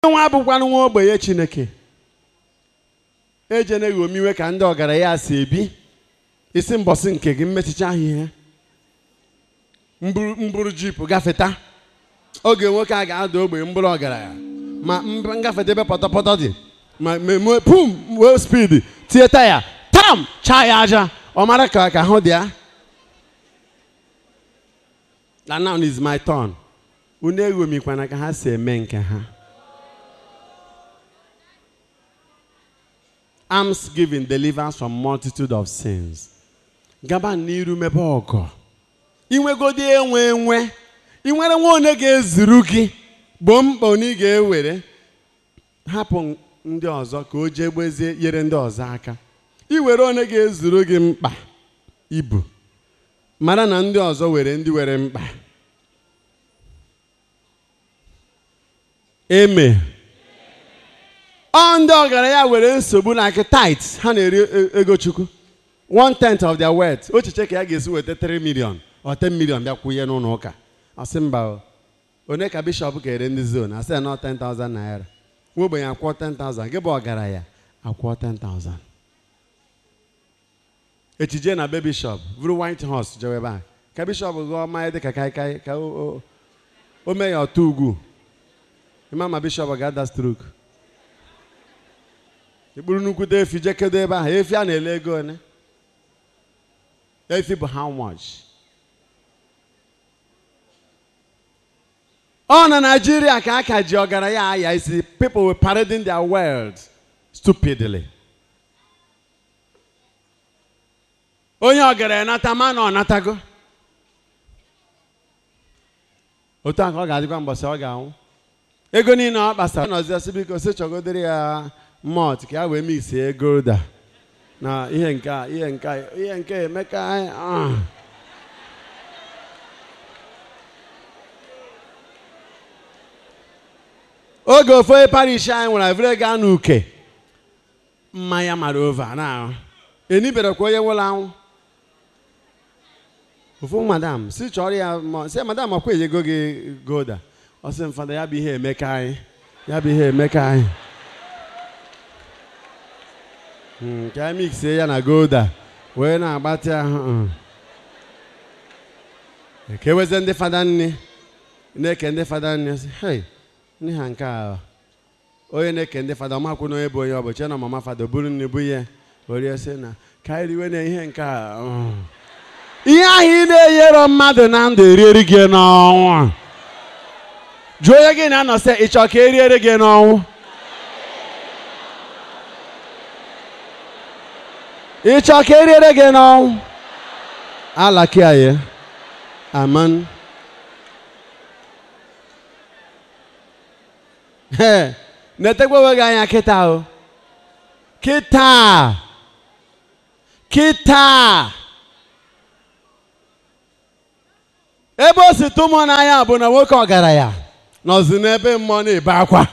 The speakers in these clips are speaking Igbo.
nwa abụkwanụ nwa ogbenye chineke ejeneghị omiwe ka ndị ọgaranya si ebi isi mbọsị nke gị mmechicha ahụ ihe mburu mburu jip gafeta oge nwoke a ga-ada ogbenye mbụrụ ọgaranya ma mb- ngafeta ebe pọtọpọtọ dị ma memue pum wee spidi tie taya tam chaa ya aja ọ mara ka ka ahụ dị ya and now is my turn unu eghomikwana ka ha si eme nke ha alms giving delivers from multitude of sins gaba n'iru mebe ọgọ inwegodi enwe enwe ị nwere nwa onye ga-ezuru gị gboo mkpa onye ị ga-ewere hapụ ndị ọzọ ka o jee gbezie nyere ndị ọzọ aka iwere onye ga-ezuru gị mkpa ibu mara na ndị ọzọ were ndị were mkpa eme ọ ndị ọgaranya were nsogbu na akị tit ha na-eri e- ego chukwu one tenth of their wealth ochiche ka ya ga-esi weta 3 million or 10 million bịa kwụnye n'ụlọ ụka asị mba o. onye ka bishọp ga-ere ndị zon asị nọ 10,000 naira nwa ogbenye akwụọ 10,000 gị bụ ọgaranya akwụọ 10,000 echije na be bishọp bụrụ white horse jewe ebe a ka bishọp gụọ mmanya dịka kaikai ka o- o- o mee ya ọtọ ugwu ịma ma bishọp ga-ada strok ikpuru nnukwute efi jekedo ebe ahụ efi a na-ele ego one efi bụ how much ọ na naijiria ka aka ji ọgaranya aya isi people were parading their world stupidly onye ọgaranya nata ma na ọ natago otu a ka ọ ga-adịkwa mbọsị ọ ga-anwụ ego niile ọ kpasara nọzi ọsị biko si chọgodere ya mọt ka ya wee miksie golda na ihe nke a ihe nke a ihe nke a emeka ah. oge ofe parish anyị nwere vre gaa n'uke mmanya mara ova na eniberekwa onye nwụrụ anwụ ofu madam si chọrọ ya ma- sị madam ọkwa enyego gị golda ọ sị m fada ya bụ ihe emeka anyị ya bụ ihe emeka anyị Mm, ka anyị miksie ya na golda wee na-agbatị ahụ mm. ekewezie ndị fada nne na-eke ndị fada nne sị hei nne ha nke a onye na-eke ndị fada ọmakwụ na onye bụ onye ọbụchi na mama fada buru nne bụ ihe orie sị na ka anyị riwe na ihe nke a mm. ihe ahụ ị na-enyero mmadụ na ndụ erieri gị n'ọnwụ jụọ onye gị na-anọ sị ị chọọ ka eriere gị n'ọnwụ ị chọọ ka eriere gị n'ọnwụ alakiaye aman Ee, netekwa onwe gị anya kịta o kịta kịta ebe o si tụ mmụọ n'anya bụ na nwoke ọgaranya nọzi n'ebe mmụọ na-ebe akwa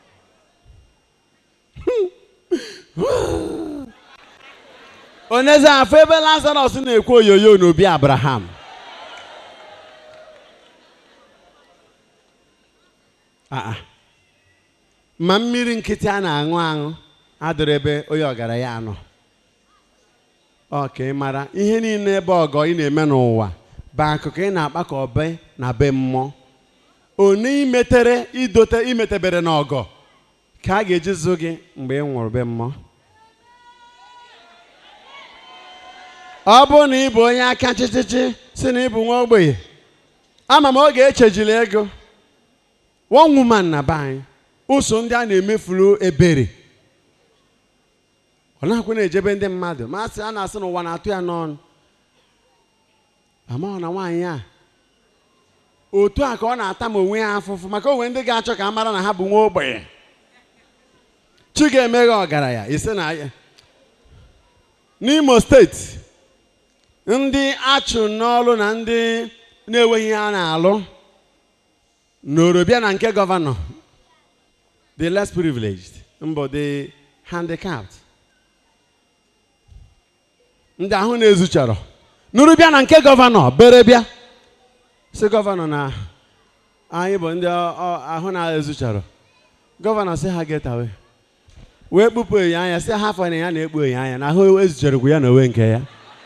oneze afọ ebe lazarọs na-ekwu oyoyo n'obi abraham Ah, ah. ma mmiri nkịtị a na-aṅụ aṅụ adịrị ebe onye ọgaranya anọ ọ ka ị mara ihe niile ebe ọgọ ị na-eme n'ụwa bụ akụkụ ị na-akpa ka ọbe na be mmụọ onye imetere idote imetebere n'ọgọ ka a ga-eji zụ gị mgbe ị nwụrụ be mmụọ ọ bụrụ na ị bụ onye aka chịchịchị si na ị bụ nwa ogbenye ama m oge echejila ego one woman na be anyị ụsọ ndị a na-emefuru ebere ọ na-akwụ na-ejebe ndị mmadụ ma asị a na-asị n'ụwa na-atụ ya n'ọnụ amaghị na nwaanyị a otu a ka ọ na-ata ma onwe ya afụfụ maka onwe ndị ga-achọ ka a mara na ha bụ nwa ogbenye chi ga-emeghe ọgaranya isi na ya n'imo steeti ndị achụ n'ọrụ na ndị na-enweghị ihe a na-alụ n'orobịa na nke gọvanọ the less privileged mbụ the handicapped ndị ahụ na-ezuchara nụrụ bịa na nke gọvanọ bere bịa si gọvanọ na anyị bụ ndị ọ- ọ- ahụ na-ezuchara gọvanọ sị ha get away wee kpụpụ enyo anya sị ha afọ na ya na-ekpu enyo anya na ahụ ezucherekwu ya na onwe nke ya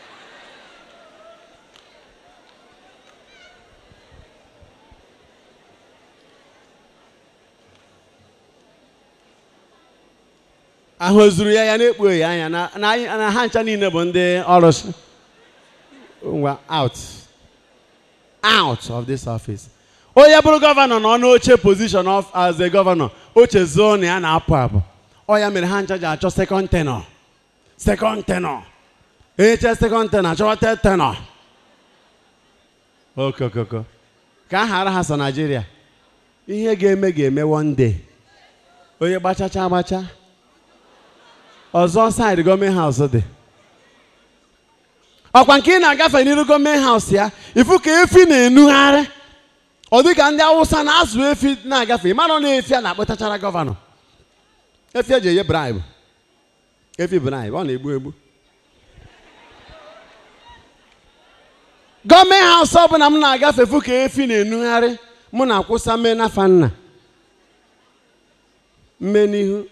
ahụ ozuru ya ya na-ekpu enyo anya na na anyị- na ha ncha niile bụ ndị ọrụsị ngwa out out of this office onye bụrụ gọvanọ nọ n'oche position of as a gọvanọ oche zuo na ya na-apụ apụ ọ ya mere ha ncha ji achọ second tenor second tenor eche second tenor achọwa third tenor okokoko ka a ghara ha so Nigeria ihe ga-eme ga-eme one day onye gbachacha agbacha ọzọ side gọọmenti haus dị ọkwa nke ị na-agafe n'iru gọọmenti haus ya ifu ka efi na-enugharị ọ dị ka ndị awụsa na-azụ efi na-agafe ịmara na efi a na-akpụtachara gọvanọ efi eji enye bribe efi bribe ọ na-egbu egbu gọọmenti haus ọbụla m na-agafe efu ka efi na-enugharị mụ na-akwụsa mme n'afa nna mme n'ihu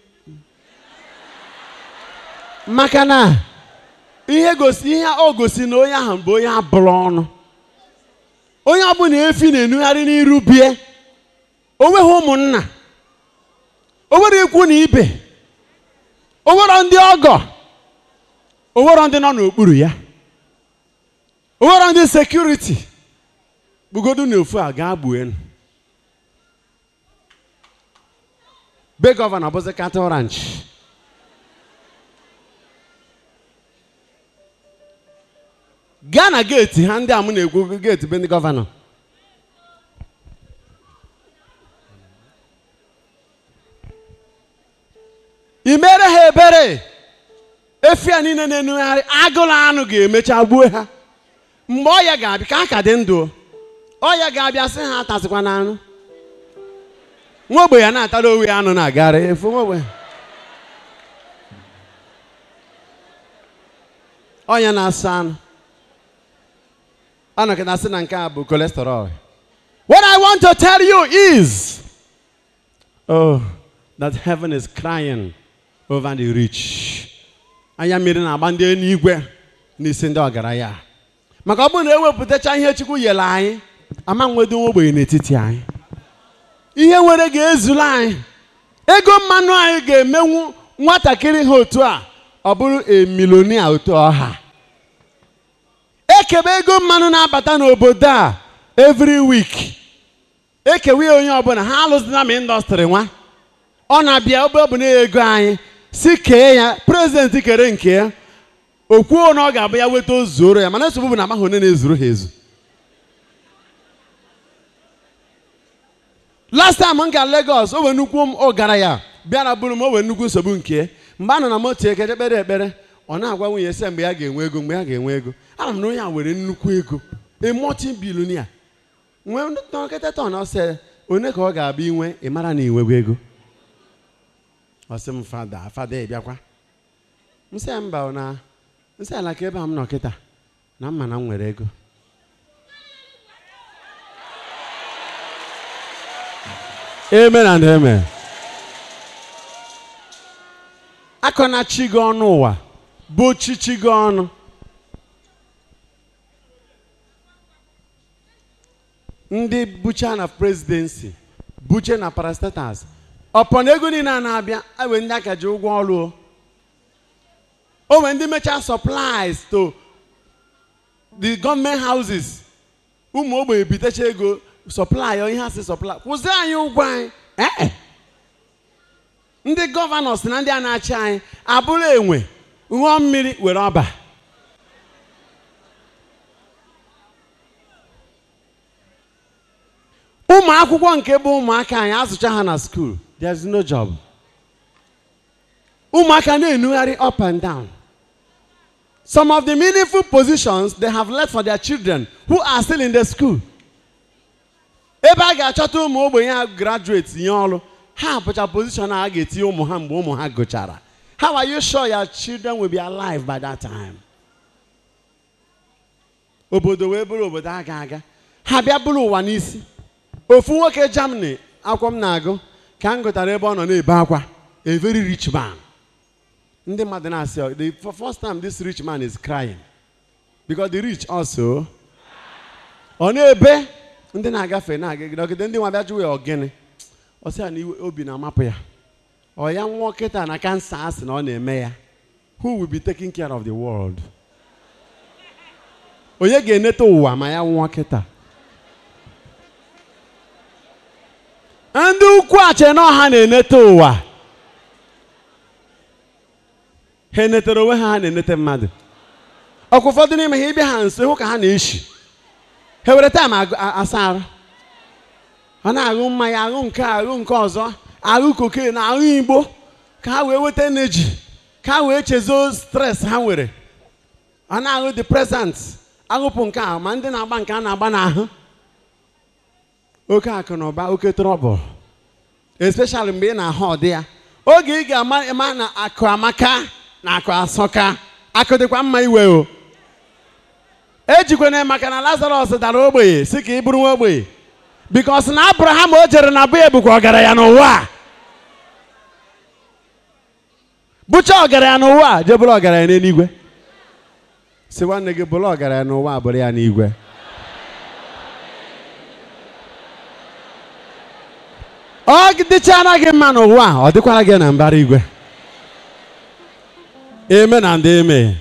maka na ihe gosi ihe o gosi na onye ahụ bụ onye abụrụ ọnụ onye ọbụla efi na-enugharị n'iru bie o nweghị ụmụnna o nwere ikwu na ibe o nwere ndị ọgọ o nwere ndị nọ n'okpuru ya o nwere ndị sekuriti bugodu na ofu a gaa gbuo be gọvanọ bụzi cattle ranch gaa na geeti ha ndị a m na-ekwu geeti be ndị gọvanọ i mere ha ebere efi a niile na-enugharị agụrụ anụ ga-emecha gbuo ha mgbe ọya ga-abịa ka a ka dị ndụ ọya ga-abịa sị ha atazikwa na anụ nwa ogbe ya na-atara onwe ya anụ na-agara efu nwa ogbe ọnya na-asa anụ anọkịta sị na nke a bụ cholesterol what i want to tell you is oh that heaven is crying over the rich anya mmiri na-agba ndị eluigwe n'isi ndị ọgaranya maka ọ bụrụ na ewepụtacha ihe chukwu nyere anyị ama nwedo ogbenye n'etiti anyị ihe nwere ga-ezuru anyị ego mmanụ anyị ga-emenwu nwatakịrị ha otu a ọ bụrụ emilonia otu ọha ekebe ego mmanụ na-abata n'obodo a every week ekewe ya onye ọbụla ha alụzina ma indọstrị nwa ọ na-abịa ebe ọ bụ na ego anyị si kee ya prezidenti kere nke ya o kwuo na ọ ga-abụ ya weta ozuoro ya mana nsogbu bụ na amaghị onye na-ezuru ha ezu last time m gara Lagos o wee nnukwu m ọ gara ya bịara bụrụ m o wee nnukwu nsogbu nke mgbe a nọ na moto eke je kpere ekpere ọ na-agwa nwunye sị mgbe ya ga-enwe ego mgbe ya ga-enwe ego ana m na onye a were nnukwu ego emoti bilonia nwee nkịta tọn ọsị onye ka ọ ga-abịa inwe ị mara na inwego ego ọ sị m fada fada ị bịakwa m sị ya mba na nsị ala ka ebe a m nọ kịta na mma na m nwere ego amen and amen akọna chi gị ọnụ ụwa bụ chichi gị ọnụ ndị bucha na presidency buche na parastatus ọpọ na ego niile a na-abịa ewe ndị aka ji ụgwọ ọrụ o o nwere ndị mecha supplies to the government houses ụmụ ogbenye bitecha ego supply ihe ha si supply kwụzi anyị ụgwọ anyị ee ndị gọvanọs na ndị a na-achị anyị abụrụ enwe ṅụọ mmiri were ọba ụmụ akwụkwọ nke bụ ụmụaka anyị azụcha ha na school there's no job ụmụaka na-enugharị up and down some of the meaningful positions they have left for their children who are still in the school ebe a ga-achọta ụmụ ogbenye ha graduate nye ọrụ ha bụcha position a ga-etinye ụmụ ha mgbe ụmụ ha gụchara how are you sure your children will be alive by that time obodo wee bụrụ obodo aga aga ha bịa bụrụ ụwa n'isi ofu nwoke germany akwụkwọ m na-agụ ka m gụtara ebe ọ nọ na-ebe akwa a very rich man ndị mmadụ na-asị ọ, the f- first time this rich man is crying because the rich also ọ na-ebe ndị na-agafe na-agagide ndị nwa bịa jụwa ya ọgịnị ọ sị ya na iwe- obi na-amapụ ya ọ ya nwa kịta na kansa a sị na ọ na-eme ya who will be taking care of the world onye ga-eneta ụwa ma ya nwụọ kịta ndị ukwu ache na ọha na-eneta ụwa ha enetere onwe ha ha na-enete mmadụ ọkwa ụfọdụ n'ime ha ịbịa ha nso hụ ka ha na-eshi ha were taịm agụ- a- asa arụ ọ na-aṅụ mmanya aṅụ nke a, aṅụ nke ọzọ aṅụ koke na aṅụ igbo ka ha wee weta energy ka ha wee chezo stres ha nwere ọ na-aṅụ depresant aṅụpụ nke a ma ndị na-agba nke a na-agba n'ahụ oke akụ na ụba oke trọbụl especially mgbe ị na-ahụ ọdị ya oge ị ga-ama ịma na akụ amaka na akụ asọka akụ dịkwa mma iwe o ejikwana maka na lazarus dara ogbenye si ka ị bụrụ nwa ogbenye bikos na abraham o jere na be bụkwa ọgaranya n'ụwa a. bụcha ọgaranya n'ụwa a, jee bụrụ ọgaranya n'eluigwe si nwanne gị bụrụ ọgaranya n'ụwa a, bụrụ ya n'igwe ọ dịchara gị mma n'ụwa a, ọ dịkwara gị na mbara igwe eme na ndị eme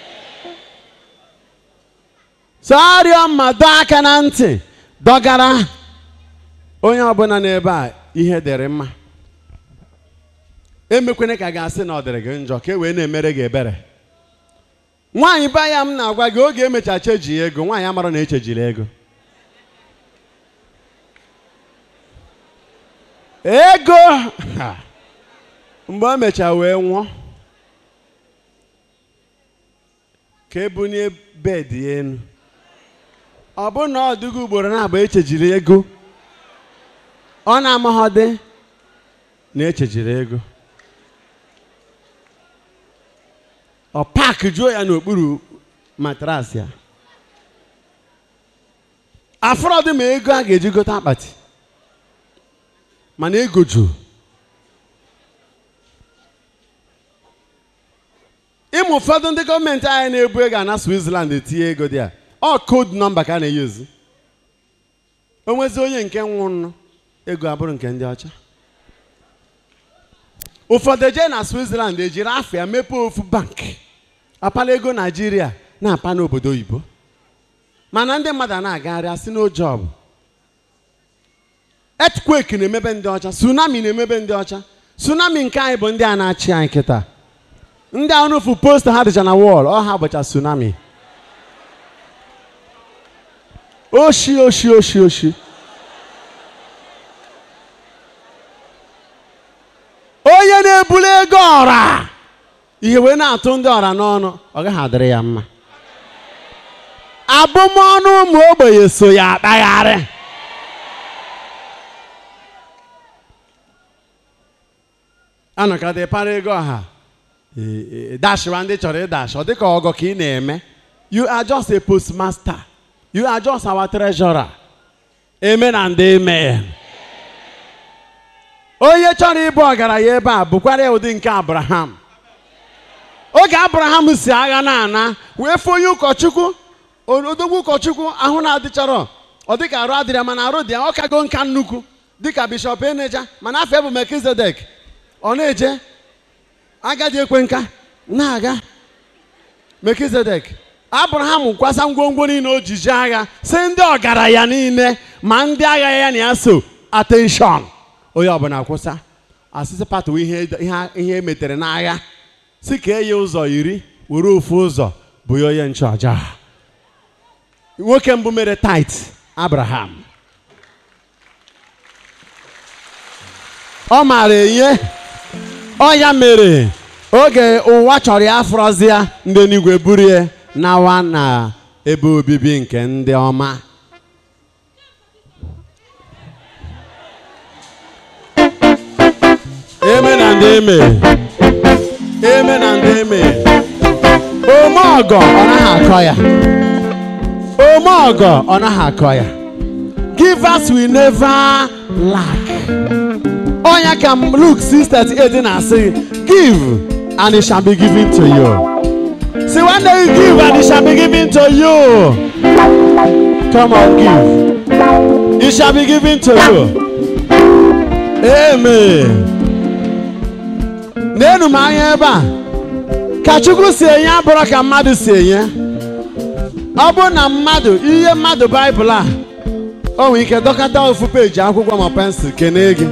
so arịọ mma dọọ aka na ntị dọgara onye ọbụla n'ebe a ihe dịrị mma emekwene ka ga-asị na ọ dịrị gị njọ ka e wee na-emere gị ebere nwaanyị ba ya m na-agwa gị oge emecha cheji ego nwaanyị amara na echejiri ego ego ha, mgbe o mecha wee nwụọ ka ebunye bedị ya enu ọ bụ na ọ dịgo ugboro na-abụ echejiri ego ọ na-amaghọdị na echejiri ego ọ pak juo ya n'okpuru matrasị ya afọrọdụ ma ego a ga-eji gote akpati mana ego juru ịmụ ụfọdụ ndị gọọmenti anyị na-ebu ego na Switzerland etinye ego dị a ọ koodu nọmba ka a na-eyuzu o nwezi onye nke nwụrụ ego abụrụ nke ndị ọcha ụfọdụ eje na Switzerland ejiri afọ ya mepee ofu bank apala ego Naijiria na-apa n'obodo oyibo mana ndị mmadụ a na-agagharị asị n'oje ọbụ earthquake na-emebe ndị ọcha tsunami na-emebe ndị ọcha tsunami nke anyị bụ ndị a na-achị anyị kịta ndị ahụ n'ofu posta ha dịcha na wọl ọ ha bụcha tsunami oshi oshi oshi oshi onye na-ebuli ego ọra ihe wee na-atụ ndị ọra n'ọnụ ọ gaghị adịrị ya mma abụmọnụ ụmụ ogbenye so ya akpagharị anọkọta ịpara ego ọha dashwa ndị chọrọ ịdash ọ dịka ọgọ ka ị na-eme you are just a postmaster you are just our treasurer amen and amen onye chọrọ ịbụ ọgaranya ebe a bụkwara ya ụdị nke abraham oge abraham si agha na-ana wee fụ onye ụkọchukwu odogwu ụkọchukwu ahụ na-adịchọrọ ọ dịka arụ adịrị ya mana arụ dị ya ọ kago nka nnukwu dịka bishọp eneja mana afọ bụ melkizedek ọ na-eje agadi ekwe nka na-aga melkizedek abraham kwasa ngwongwo niile o jiji agha si ndị ọgaranya niile ma ndị agha ya na ya so atenshọn onye ọbụla kwụsa asịsị patụ ihe ihe emetere n'agha si ka enye ụzọ iri were ofu ụzọ bụ ya onye nchụaja nwoke mbụ mere tait abraham ọ maara enye ọ ya mere oge ụwa chọrọ ya afọrọzịa ndị n'igwe burie nawa na ebe obibi nke ndị ọma amen and amen amen and amen ome ọgọ ọ naghị akọ ya ome ọgọ ọ naghị akọ ya givers will never lack Onya can Luke 6:38 na-asị give and it shall be given to you. See one day you give and it shall be given to you. Come on, give. It shall be given to you. Amen. N'enu m anya ebe a ka Chukwu si enye abụrụ ka mmadụ si enye ọ bụrụ na mmadụ ihe mmadụ baịbụl a o nwere ike dọkọta ofu peji akwụkwọ ma pensụl kenee gị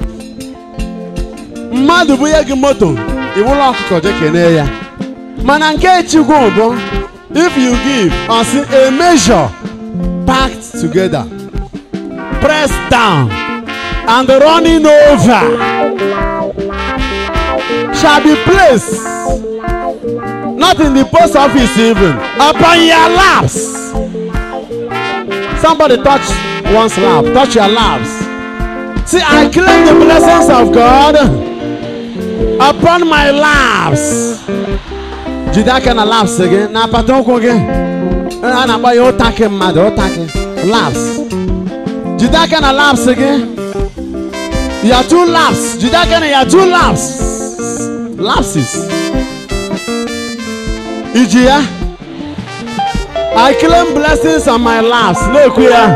mmadụ bunye gị moto iwụlọ ọkụkọ je kenee ya mana nke Chukwu bụ if you give or see a measure packed together pressed down and running over shall be placed not in the post office even upon your laps somebody touch one's lap touch your laps see i claim the blessings of god upon my laps jide aka na laps gị na apata ụkwụ gị a na-akpọ ya ụtakị mmadụ ụtakị laps jide aka na laps gị ya two laps jide aka na ya two laps lapses iji ya I claim blessings on my laps na-ekwu ya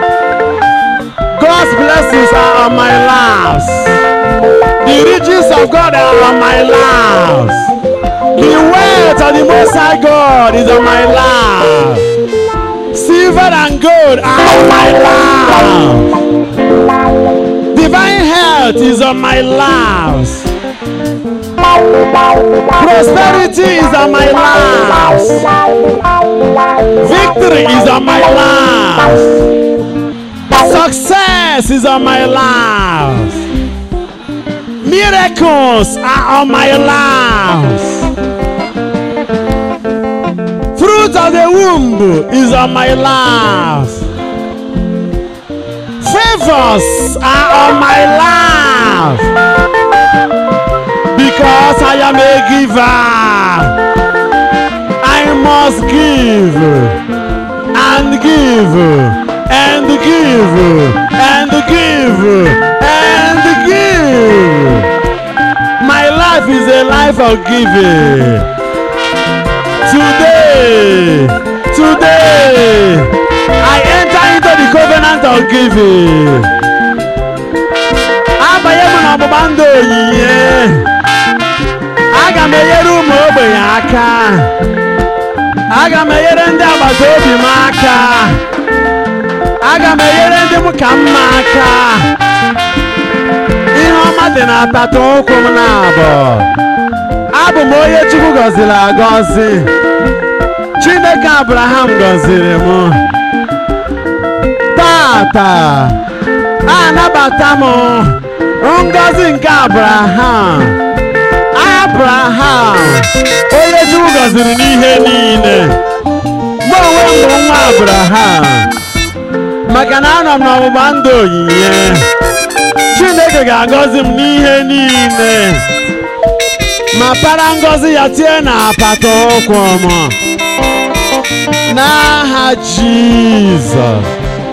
God's blessings are on my laps the riches of God are on my laps the wealth of the Most High God is on my lap silver and gold are on my lap divine health is on my laps Prosperity is on my life. Victory is on my life. Success is on my life. Miracles are on my life. Fruit of the womb is on my life. Favors are on my life because I am a giver. I must give and give and give and give and give. My life is a life of giving. Today, today, I enter into the covenant of giving. Abanye m n'ọgbụgba ndụ onyinye. aga m enyere ụmụ ogbenye aka aga m enyere ndị agbata obi m aka aga m enyere ndị m ka mma aka ihe ọma dị na apata ụkwụ m na-abụ abụ m onye chukwu gọziri agọzi chineke abraham gọziri m tata anabata m ngọzi nke abraham abraham onye chukwu gọziri n'ihe niile mụ onwe m bụ nwa abraham maka na anọ m n'ọgbụgba ndụ onyinye chineke ga-agọzi m n'ihe niile ma para ngọzi ya tie na apata ụkwụ m n'aha jizọs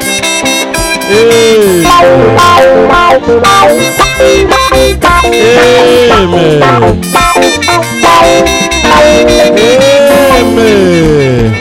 ee Amen. Amen.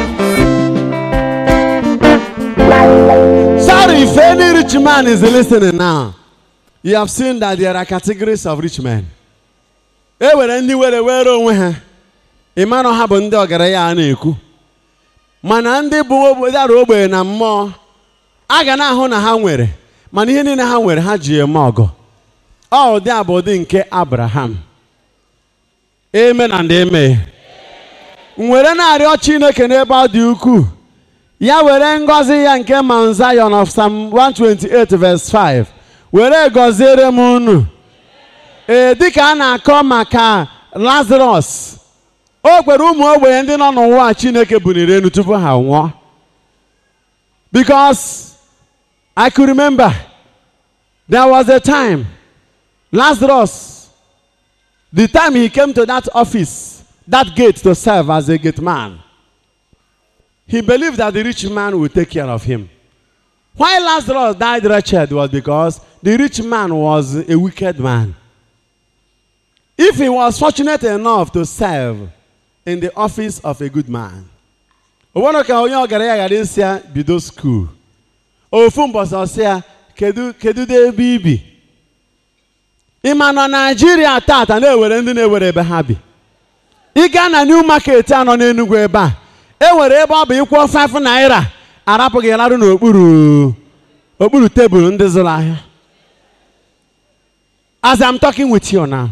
Sorry if any rich man is listening now. You have seen that there are categories of rich men. E nwere ndị were were onwe ha. Ị mara ha bụ ndị ọgaranya a na-ekwu. Mana ndị bụ dara ogbenye na mmụọ a ga na-ahụ na ha nwere mana ihe niile ha nwere ha ji eme ọgọ. Ọ ụdị a bụ ụdị nke Abraham. Amen and amen. Nwere na-arịọ Chineke n'ebe ọ dị ukwuu. Ya were ngọzi ya nke Mount Zion of Psalm 128 verse 5 were gọziere m unu. Ee dịka a na-akọ maka Lazarus o kwere ụmụ ogbenye ndị nọ n'ụwa Chineke buniri elu tupu ha nwụọ. Because I could remember there was a time Lazarus, the time he came to that office, that gate to serve as a gate man, he believed that the rich man would take care of him. Why Lazarus died wretched was because the rich man was a wicked man. If he was fortunate enough to serve in the office of a good man, o nwere ka onye ọgaranya ghara isi ya bido skuul ofu mbọsị ọsị ya kedu kedu dị ebe ibi ị ma na naijiria tata na-ewere ndị na-ewere ebe ha bi ị gaa na new market a nọ n'enugwu ebe a e nwere ebe ọ bụ ịkwụọ 5 naira arapụghị larụ n'okpuru okpuru tebụl ndị zụrụ ahịa as I'm talking with you now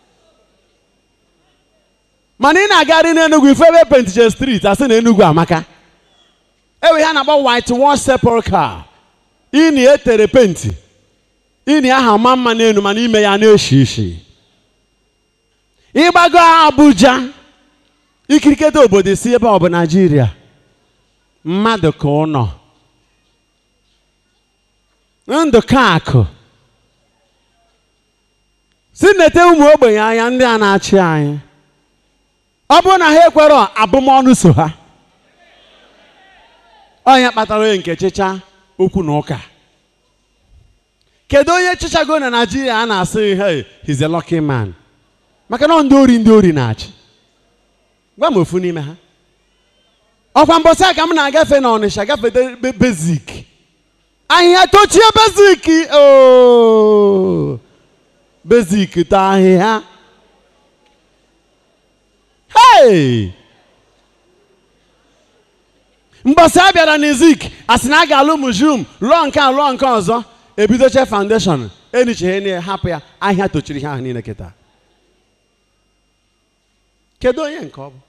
mana ị na-agagharị n'enugwu ife ebe Pentecostal street asị na enugwu amaka ewe ha na-akpọ white wash sepulchre ini etere penti ini aha ma mma n'elu mana ime ya na-eshi ishi ịgbago Abuja ikirikete obodo si ebe ọ bụ Naijiria mmadụ ka ụnọ ndụ ka akụ si nete ụmụ ogbenye anya ndị a na-achị anyị ọ bụrụ na ha ekwere abụmọnụ so ha onye kpatara onye nke chịcha okwu na ụka kedu onye chịchago na naijiria a na-asị hey he's a lucky man maka na ndị ori ndị ori na-achị gwa m ofu n'ime ha ọkwa mbọsị a ka m na-agafe na ọnịsha gafete bezik ahịhịa tochie bezik ooo bezik ta ahịhịa hey mbọsị a bịara n'izik a sị na a ga-alụ mujum lụọ nke a lụọ nke ọzọ ebidoche foundation enicheghe na hapụ ya ahịa tochiri ihe ahụ niile kịta kedu onye nke ọ bụ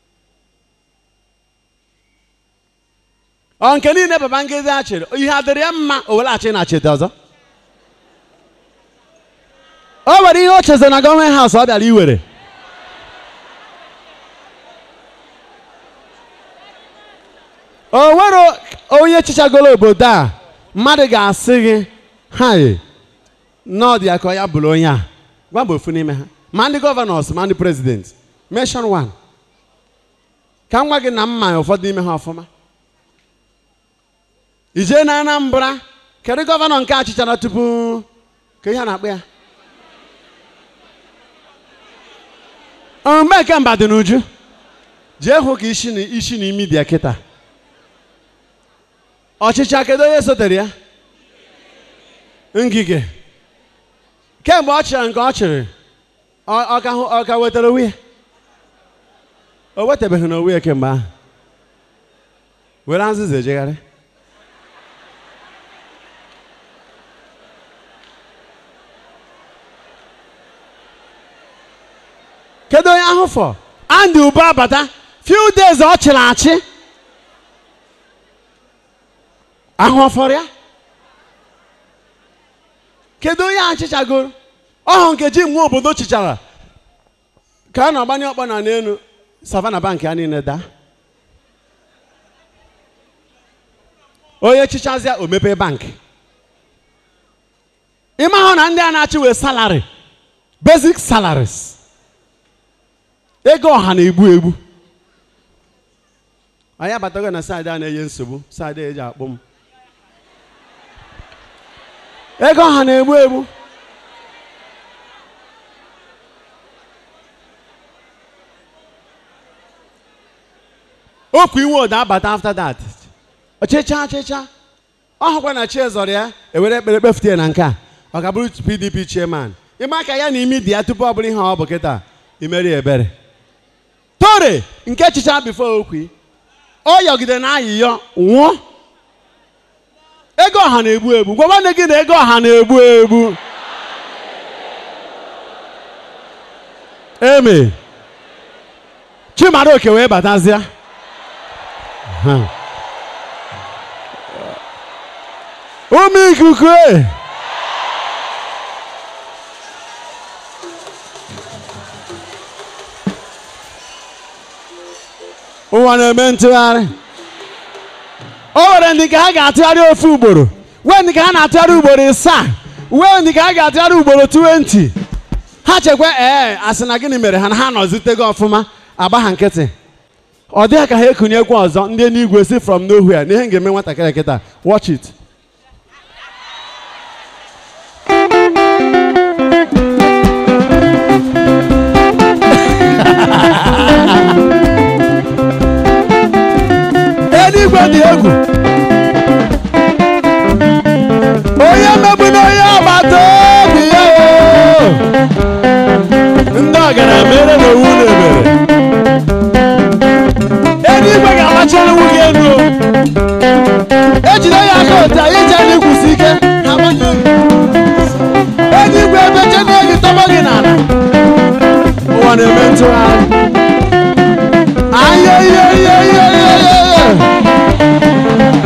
ọ nke niile Babangida a chịrị ihe adịrị ya mma o welaghachi na cheta ọzọ o nwere ihe o cheze na gọọmenti haus ọ bịara iwere o nwere onye chichagoro obodo a mmadụ ga-asị gị ha nọọdụ ya ka ya bụrụ onye a gwa m ofu n'ime ha ma ndị gọvanọs ma ndị prezidenti mention one ka m gwa gị na mma ụfọdụ n'ime ha ọfụma ijee na Anambra kedu gọvanọ nke achịchara tupu ka ihe a na-akpọ ya mgbe nke mba dị n'uju jee hụ ka isi na isi na imi bịa kịta ọchịcha kedu onye sotere ya ngige kemgbe ọ chịrị nke ọ chịrị ọ ka wetara onwe ya o wetabeghị n'onwe ya kemgbe ahụ were azịza ejegharị kedu onye ahụ fọ Andy Uba abata few days ọ chịrị achị ahụ ọfọrọ ya kedu onye achịchagoro ọhụ nkeji nwa obodo chịchara ka a na-agbanye ọkpọ na n'elu savana bank ya niile daa onye chichazịa o mepee bankị ịma hụ na ndị a na-achị wee salary basic salaries ego ọha na-egbu egbu anyị abatago na saịdị a na-enye nsogbu saịdị eji akpụ m ego ọha na-egbu egbu okwu iwe ụda abata after that ọchịcha ọchịcha ọ hụkwa na chi zọrọ ya ewere ekpere kpefute na nke a ọ ga bụrụ pdp chairman ịma ka ya na imi dị ya tupu ọ bụrụ ihe ọ bụ kịta imeri ebere tore nke chicha bifo okwu ọ yọgide na ayịyọ nwụọ ego ọha na-egbu egbu gwa nwanne gị na ego ọha na-egbu egbu eme chimaroke wee batazịa ụmụ ikuku e ụwa na-eme ntụgharị o nwere ndị ka ha ga-atụgharị ofu ugboro wee ndị ka ha na-atụgharị ugboro ịsaa wee ndị ka ha ga-atụgharị ugboro 20 ha chekwa ee asị na gịnị mere ha na ha nọzitego ọfụma agba ha nkịtị ọ dịghị ka ha ekunyekwa ọzọ ndị n'igwe si from nowhere na ihe m ga-eme nwatakịrị kịta watch it mere na owu na-emere eluigwe ga-agbachara iwu gị elu ejide ya aka otu anyị ji anyị kwụsị ike ha gbanye gị. eluigwe ebe chena gị tọgbọ gị n'ala ụwa na-eme ntụgharị anya ihe ihe ihe ihe ihe ihe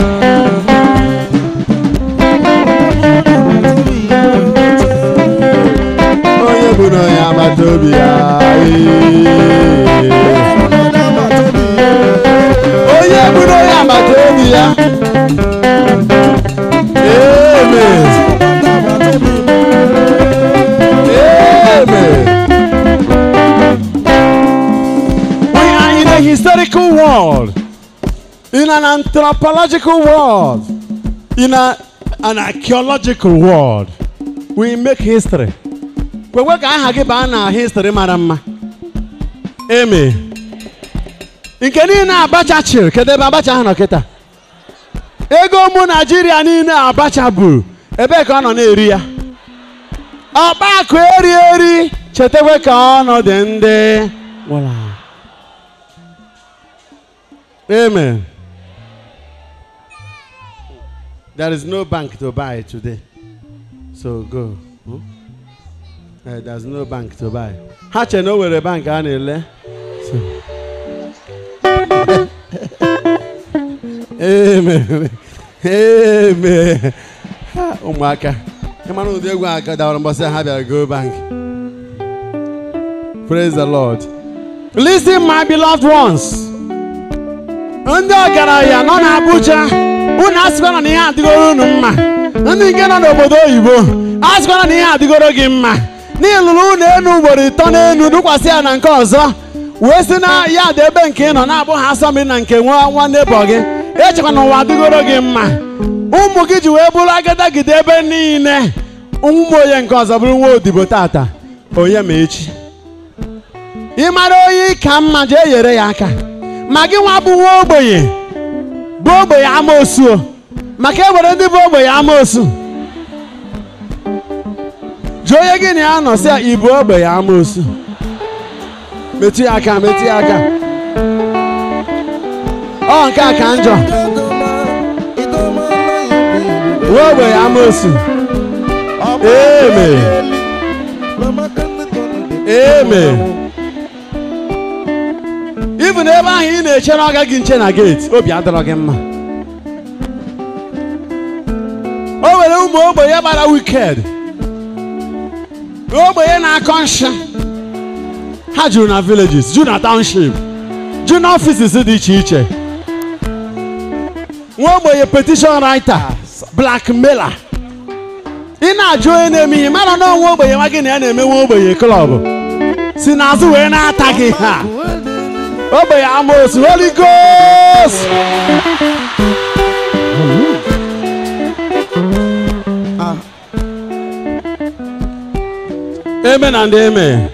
onye bụ na onye agbata obi ya ee. onye bụ na onye agbata obi ya amen amen we are in a historical world in an anthropological world in a, an archaeological world we make history kwekwe ka aha gị baa na history mara mma eme nke niile abacha chịrị kedu ebe abacha ahụ nọ kịta ego ụmụ naijiria niile abacha buru ebee ka ọ nọ na-eri ya ọkpa akụ eri eri chetakwa ka ọnọdụ ndị gwụla amen there is no bank to buy today so go hmm? Eh, there's no bank to buy ha che na o nwere bank a na-ele So- amen amen Ha, ụmụaka ịmara ụdị egwu a ka dawara mbọsị ha bịara go bank praise the lord listen my beloved ones ndị ọgaranya nọ n'Abuja unu asịkwana na ihe adịgoro unu mma ndị nke nọ n'obodo oyibo asịkwana na ihe adịgoro gị mma n'ịlụrụ unu enu ugboro ịtọ n'enu dụkwasị ya na nke ọzọ wee si na ya dị ebe nke ị nọ na-abụ ha asọmpi na nke nwa nwanne bọ gị echekwa na ụwa adịgoro gị mma ụmụ gị ji wee bụrụ agadagide ebe niile ụmụ onye nke ọzọ bụrụ nwa odibo tata onye ma echi ị mara onye ka mma jee nyere ya aka ma gị nwa bụ nwa ogbenye bụ ogbenye amoosu o. maka e nwere ndị bụ ogbenye amoosu jụọ onye gị na ya nọ sị ya ị bụ ogbenye amoosu metụ ya aka metụ ya aka ọ nke a ka njọ nwa ogbenye amoosu Amen. Amen. Ibu n'ebe ahụ ị na-echere ọga gị nche na geeti obi adọrọ gị mma o nwere ụmụ ogbenye gbara wiked ogbenye na-akọ nsha ha juru na villages juru na township juru na offices dị iche iche nwa ogbenye petition writer blackmailer ị na-ajụ onye na-eme ihe mara na onwe ogbenye nwa gị na ya na-eme nwa ogbenye klọb si n'azụ wee na-ata gị ha ogbenye amoosu holy ghost eme na ndị eme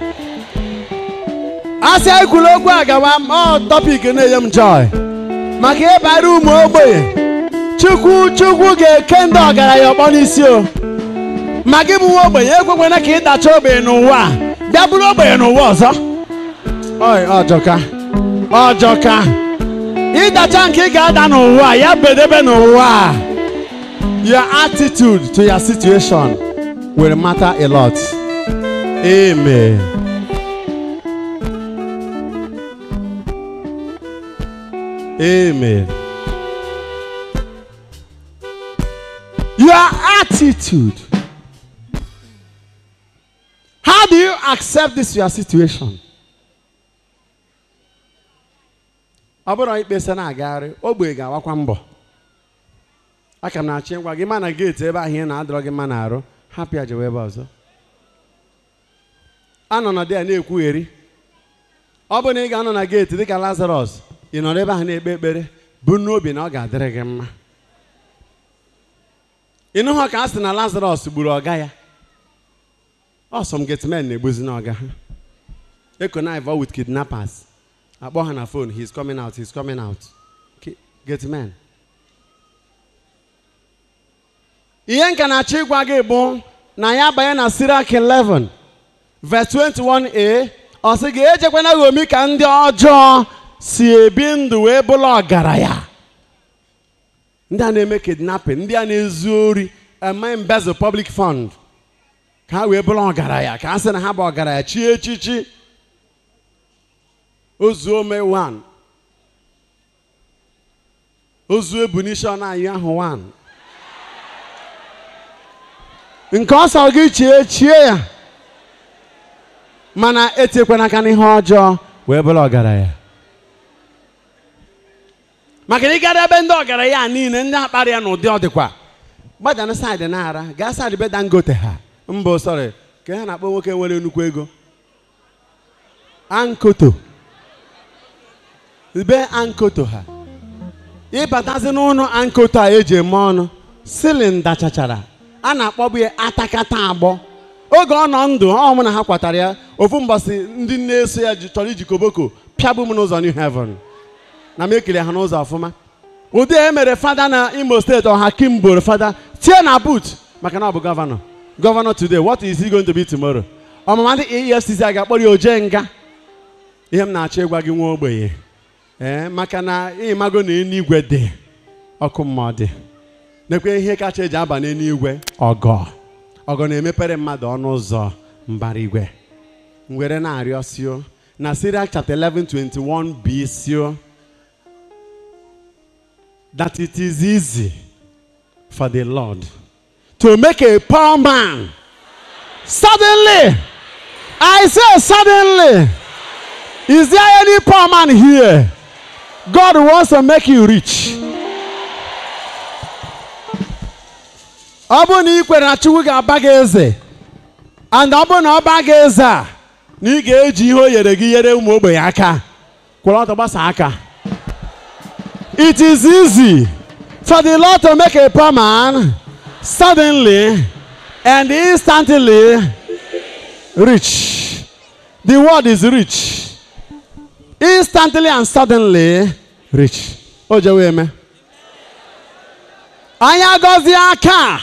asị anyị kwuru okwu agawa ọ tọpik na-enye m joy maka ịbara ụmụ ogbenye chukwu chukwu ga-eke ndị ọgaranya ọkpọ n'isi o ma gị bụ nwa ogbenye ekwekwana ka ị dacha ogbenye n'ụwa a bịa bụrụ ogbenye n'ụwa ọzọ Oi, ọjọka ọjọka ịdacha nke ị ga-ada n'ụwa a, ya bedebe n'ụwa a. your attitude to your situation will matter a lot amen amen your attitude how do you accept this your situation ọ bụrụ ikpesa na-agagharị ogbe ga-awakwa mbọ aka m na-achọ ịgwa gị ma na geeti ebe ahụ ị na-adọrọ gị mma na-arụ hapụ ya jewe ebe ọzọ anọ na dị ya na-ekwugheri ọ bụ na ị ga-anọ na geeti dịka lazarọs ị nọrọ ebe ahụ na-ekpe ekpere bụ n'obi na ọ ga-adịrị gị mma ịnụhụ ka a sị na lazarọs gburu ọga ya ọsọm getmen na-egbuzi n'ọga ha ekonive with kidnappers akpọ ha na phone he's coming out he's coming out Ki- getmen ihe nka na-achọ ịgwa gị bụ na ya banye na Sirach 11 verse 21a ọ sị gị ejekwana ghomi ka ndị ọjọọ si ebi ndụ wee bụrụ ọgaranya ndị a na-eme kidnapping ndị a na-ezu ori eme embezzle public fund ka ha wee bụrụ ọgaranya ka a sị na ha bụ ọgaranya chi echichi ozu ome 1 ozu ebunishọn anyị ahụ 1 nke ọsọ gị chie chie ya mana etekwana aka n'ihe ọjọọ wee bụrụ ọgaranya maka na ịgara ebe ndị ọgaranya a niile ndị akparị ya n'ụdị ọdịkwa gbadana saịdị na-ara gaa saịdị be dangote ha mbụ sọrị ka ha na-akpọ nwoke nwere nnukwu ego ankoto be ankoto ha ịbatazi n'ụlọ ankoto a eji eme ọnụ silinda chachara a na-akpọbu ya atakata agbọ oge ọ nọ ndụ ọ mụ na ha kwatara ya ofu mbọsị ndị na-eso ya ji- chọrọ iji koboko pịagbu m n'ụzọ new heaven na m ekele ha n'ụzọ ọfụma ụdị e mere fada na imo steeti ọha kim boro fada tie na boot maka na ọ bụ gọvanọ gọvanọ today what is he going to be tomorrow ọmụma ndị efcc a ga-akpọrọ ya oje nga ihe m na-achọ ịgwa gị nwa ogbenye ee maka na ịmago na eluigwe dị ọkụ mmụọ dị nekwe ihe kacha eji aba n'eluigwe ọgọ ọgọ na-emepere mmadụ ọnụ ụzọ mbara igwe ngwere na-arịọ sio na Sirach chapter 11 21 b sio that it is easy for the Lord to make a poor man suddenly I say suddenly is there any poor man here God wants to make you rich ọ bụrụ na ị kwere na Chukwu ga-aba gị eze and ọ bụrụ na ọ baa gị eze a na ị ga-eji ihe o nyere gị nyere ụmụ ogbenye aka kwụrụ ọtọ gbasa aka it is easy for the Lord to make a poor man suddenly and instantly rich the word is rich instantly and suddenly rich o jewe eme anyị agọzie aka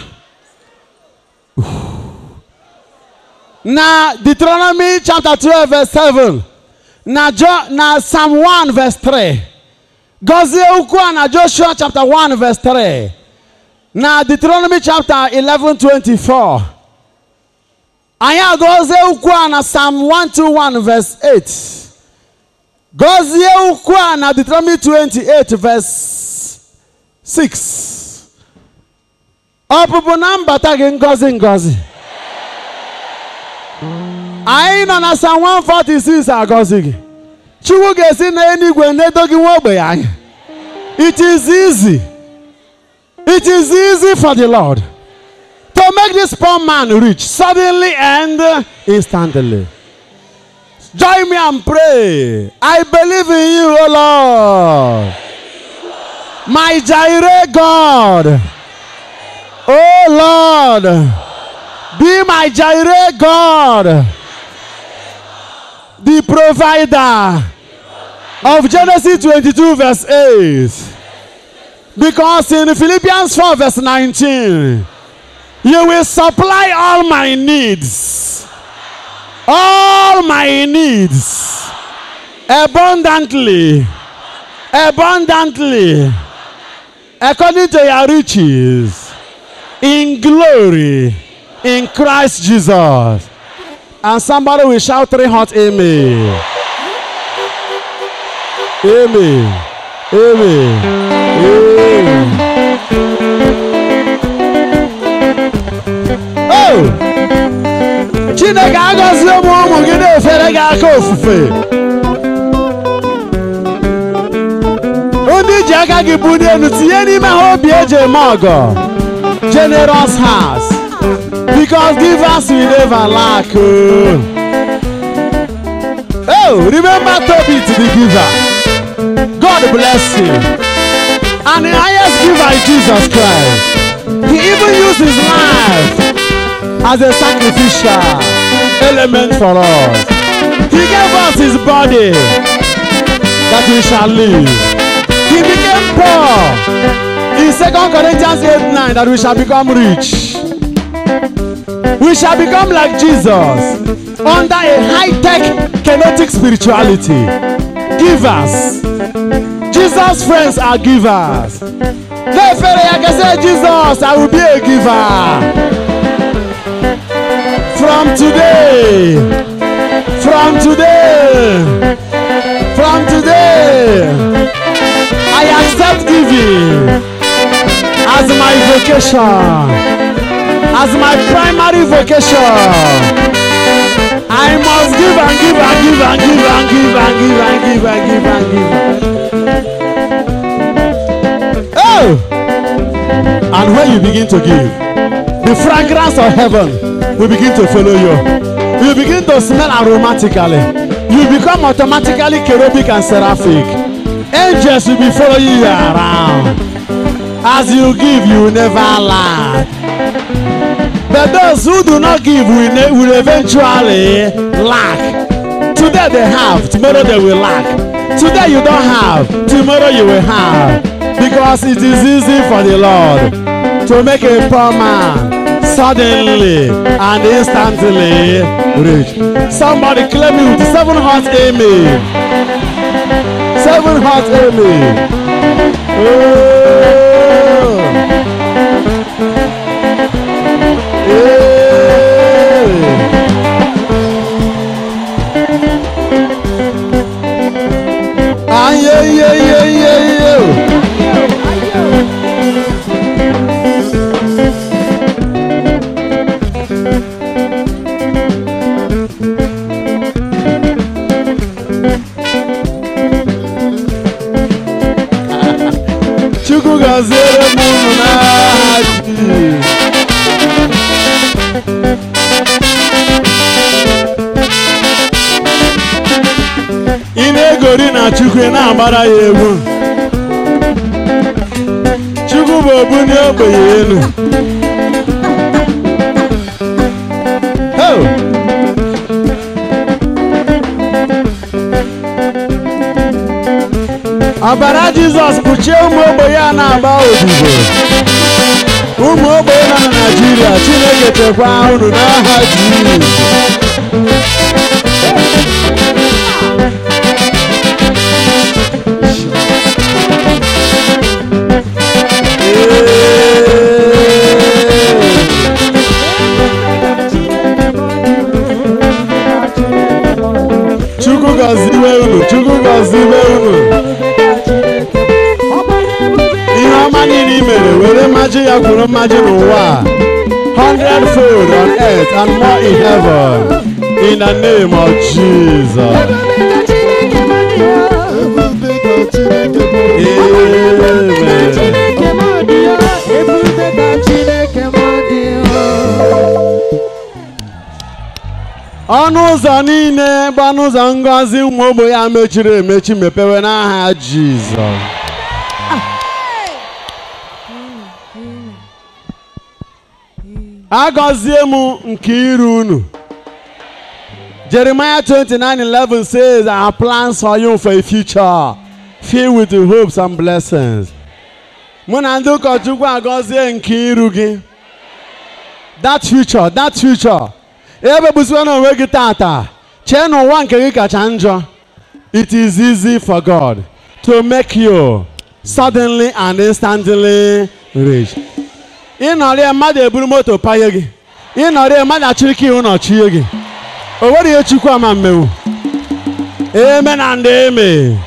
na Deuteronomy chapter 12 verse 7 na, jo, na Psalm 1 verse 3 gọzie ukwu a na Joshua chapter 1 verse 3 na Deuteronomy chapter 11 24 anyị agọzie ukwu a na Psalm 121 verse 8 gọzie ukwu a na Deuteronomy 28 verse 6 ọpụpụ na mbata gị ngọzi ngọzi anyị nọ na Psalm 146 agọzi gị Chukwu ga-esi n'eluigwe nedo gị nwa ogbenye anya it is easy it is easy for the Lord to make this poor man rich suddenly and instantly join me and pray I believe in you O Lord my Jireh God Oh Lord, be my Jireh God, the provider of Genesis 22, verse 8. Because in Philippians 4, verse 19, you will supply all my needs, all my needs, abundantly, abundantly, according to your riches in glory in Christ Jesus. And somebody will shout three hot amen. Amen. Amen. Amen. Oh! Chineke agọzie ụmụ ụmụ gị na-efere gị aka ofufe. Ndị ji aka gị bulie elu tinye n'ime ha obi eji eme ọgọ. generous heart because givers will never lack. Oh, oh remember Tobit the giver. God bless you. And the highest giver is Jesus Christ. He even used his life as a sacrificial element for us. He gave us his body that we shall live. He became poor in 2 Corinthians 8 9 that we shall become rich. We shall become like Jesus. under a high-tech kinetic spirituality. Givers. Jesus' friends are givers. Therefore, I can say, Jesus, I will be a giver. From today, from today, from today, I accept giving as my vocation, as my primary vocation. I must give and give and give and give and give and give and give and give and give. Oh! And when you begin to give, the fragrance of heaven will begin to follow you. You begin to smell aromatically. You become automatically cherubic and seraphic. Angels will be following you around. As you give, you will never lack. But those who do not give will, ne- will eventually lack. Today they have, tomorrow they will lack. Today you don't have, tomorrow you will have. Because it is easy for the Lord to make a poor man suddenly and instantly rich. Somebody claim me with seven heart amen. Seven heart amen. Oh. Yeah. Ah, yeah, yeah, yeah, yeah, yeah. Chukwu gọziere m unu n'aha Jizọs. ị na-egori na chukwu ị na-agbara ya egwu chukwu bụ obu n'ogbenye elu Oh! ọbara jizọs kpuchie ụmụ ogbenye a na-agba odibo ụmụ ogbenye nọ na naijiria chineke chekwaa unu n'aha jizọs Chukwu gọziwe unu, Chukwu gọziwe unu. Ihe ọma niile i mere were mmaji ya kwuru mmaji n'ụwa a. hundred fold on earth and more in heaven. In the name of Jesus. Amen. ọnụ ụzọ niile bụ ọnụ ụzọ ngọzi ụmụ ogbenye ya mechiri emechi mepewe n'aha Jizọs. agọzie m nke iru unu Jeremiah 29:11 says, I have plans for you for a future filled with hopes and blessings. Mụ na ndị ụkọchukwu agọzie nke iru gị. That future, that future. Ebebuzikwa n'onwe gị tata. Chee n'ụwa nke gị kacha njọ. It is easy for God to make you suddenly and instantly rich. ịnọrịa mmadụ eburu moto panye gị ịnọrịa mmadụ achịrị ka ihu nọchie gị o nwere ihe chukwu ama mmewu eme na ndị eme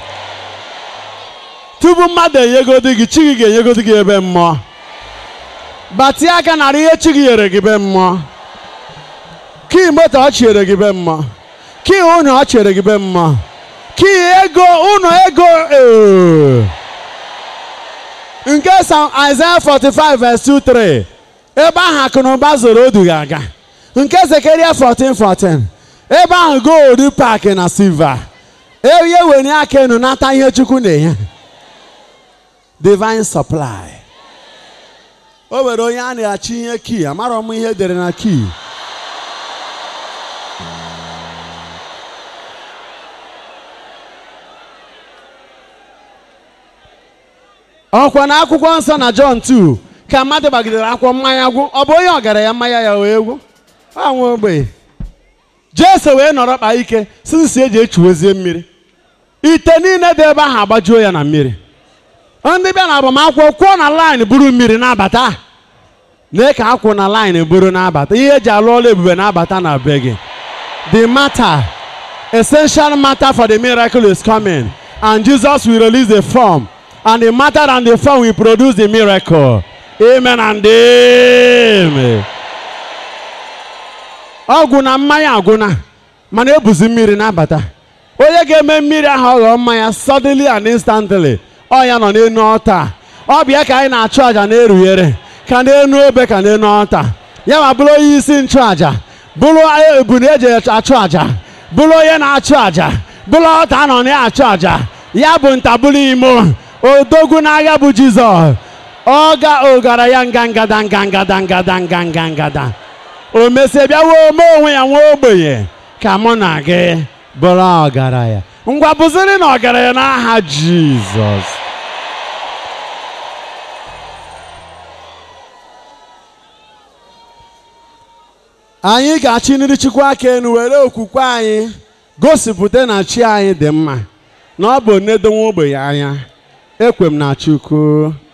tupu mmadụ enyegodi gị chi gị ga-enyegodi gị ebe mmụọ batie aka nara ihe chi gị nyere gị be mmụọ kii moto ọ chiere gị be mmụọ kii ụnọ ọ chiere gị be mmụọ kii ego ụnọ ego ee nke Sam Isaiah 45 verse 2 3 ebe ahụ akụ na ụba zoro odu ga-aga nke Zekaria 14 14 ebe ahụ gold park na silva ihe were aka enu nata ihe Chukwu na-enye divine supply o nwere onye a na-achị ihe kii amarọ m ihe edere na kii ọkwa na akwụkwọ nsọ na John 2 ka mmadụ gbagidere akwụkwọ mmanya gwụ ọ bụ onye ọgaranya mmanya ya wee gwụ anwe ogbenye jese wee nọrọ kpaa ike sisi eji echuwezie mmiri ite niile dị ebe ahụ agbajuo ya na mmiri ndị bịa na agbamakwụkwọ kwụọ na laịn buru mmiri na-abata lee ka akwụ na laịn buru na-abata ihe eji alụ ọrụ ebube na-abata na be gị the matter essential matter for the miracle is coming and Jesus will release the form and the matter and the form will produce the miracle amen and amen ọgwụ na mmanya agwụna mana ebuzi mmiri na-abata onye ga-eme mmiri ahụ ọghọọ mmanya suddenly and instantly ọ ya nọ n'enu ọta ọ bịa ka anyị na-achụ àjà na-erughere ka n'enu obe ka n'enu ọta ya ma bụrụ onye isi nchụàjà bụrụ ebune eji achụ àjà bụrụ onye na-achụ àjà bụrụ ọta nọ na-achụ àjà ya bụ ntabụrụ imo odogwu n'agha bụ jizọs ọga ogara ya ngangada ngangada ngada nganga ngada o mesie bịawa ome onwe ya nwa ogbenye ka mụ na gị bụrụ ọgaranya ngwa bụziri na ọgaranya n'aha jizọs anyị ga-achịniri chukwu aka enu were okwukwe anyị gosipụta na chi anyị dị mma na ọ bụ nnedo nwa ogbenye anya ekwe m na chukwu